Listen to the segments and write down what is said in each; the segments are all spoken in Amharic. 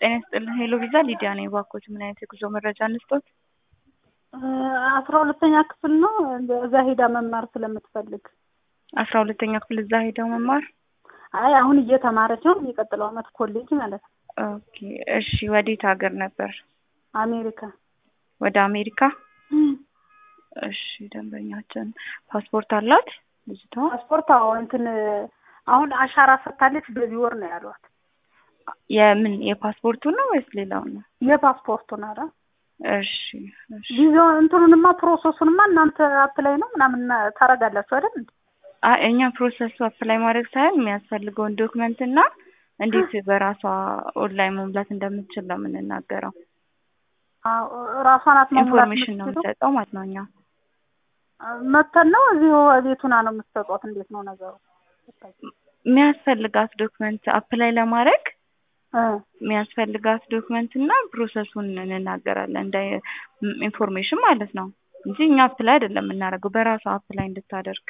ጤና ይስጥልን ሄሎ ቪዛ ሊዲያ ነኝ። እባክዎት ምን አይነት የጉዞ መረጃ እንስጦት? አስራ ሁለተኛ ክፍል ነው እዛ ሄዳ መማር ስለምትፈልግ አስራ ሁለተኛ ክፍል እዛ ሄደው መማር። አይ አሁን እየተማረች ነው የሚቀጥለው አመት ኮሌጅ ማለት ነው። ኦኬ እሺ። ወዴት ሀገር ነበር? አሜሪካ ወደ አሜሪካ። እሺ ደንበኛችን ፓስፖርት አላት ልጅቷ? ፓስፖርት አዎ እንትን አሁን አሻራ ሰጥታለች በዚህ ወር ነው ያሏት። የምን የፓስፖርቱ ነው ወይስ ሌላው ነው? የፓስፖርቱን ኧረ እሺ እሺ። ቪዛው እንትኑንማ ፕሮሰሱንማ እናንተ አፕላይ ነው ምናምን ታረጋላችሁ አይደል እንዴ? አይ እኛ ፕሮሰሱ አፕላይ ማድረግ ሳይሆን የሚያስፈልገውን ዶክመንት እና እንዴት በራሷ ኦንላይን መሙላት እንደምትችል ነው የምንናገረው። አዎ ራሷን አትመሙላት ኢንፎርሜሽን ነው የምንሰጠው ማለት ነው እኛ። መተን ነው እዚሁ ቤቱና ነው የምትሰጧት? እንዴት ነው ነገሩ? የሚያስፈልጋት ዶክመንት አፕላይ ለማድረግ እ የሚያስፈልጋት ዶክመንት እና ፕሮሰሱን እንናገራለን እንደ ኢንፎርሜሽን ማለት ነው እንጂ እኛ አፕላይ አይደለም የምናደርገው በራሷ አፕላይ እንድታደርግ።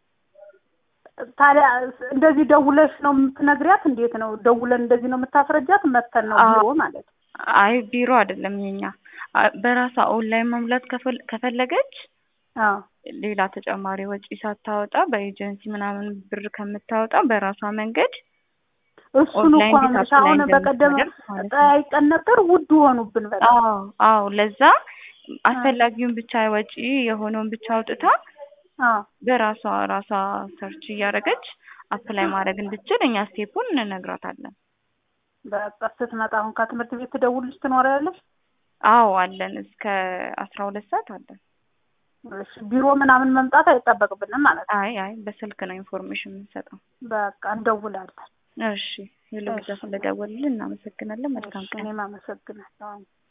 ታዲያ እንደዚህ ደውለሽ ነው የምትነግሪያት? እንዴት ነው ደውለን እንደዚህ ነው የምታስረጃት? መተን ነው ቢሮ ማለት ነው? አይ ቢሮ አይደለም የኛ በራሷ ኦንላይን መሙላት ከፈል- ከፈለገች አዎ ሌላ ተጨማሪ ወጪ ሳታወጣ በኤጀንሲ ምናምን ብር ከምታወጣ በራሷ መንገድ እሱን ኦንላይን እኮ ነው እንዴት የምልሽ። አሁን አፕላይ በቀደም እንደምታደርግ ማለት ነው። ጠያይቀን ነበር፣ ውድ ሆኑብን በጣም። አዎ አዎ ለዛ አስፈላጊውን ብቻ ወጪ የሆነውን ብቻ አውጥታ አዎ በራሷ ራሷ ሰርች እያደረገች አፕላይ ማድረግ እንድችል እኛ ስቴፑን እንነግራታለን። በቃ ስትመጣ አሁን ከትምህርት ቤት ትደውልሽ ትኖሪያለሽ? አዎ አለን እስከ አስራ ሁለት ሰዓት አለን። እሺ ቢሮ ምናምን መምጣት አይጠበቅብንም ማለት ነው። አይ አይ በስልክ ነው ኢንፎርሜሽን የምንሰጠው። በቃ እንደውላለን። እሺ ሄሎ ብቻ ስለደወልልን እናመሰግናለን። መልካም እሺ ቀን። እኔም አመሰግናለሁ።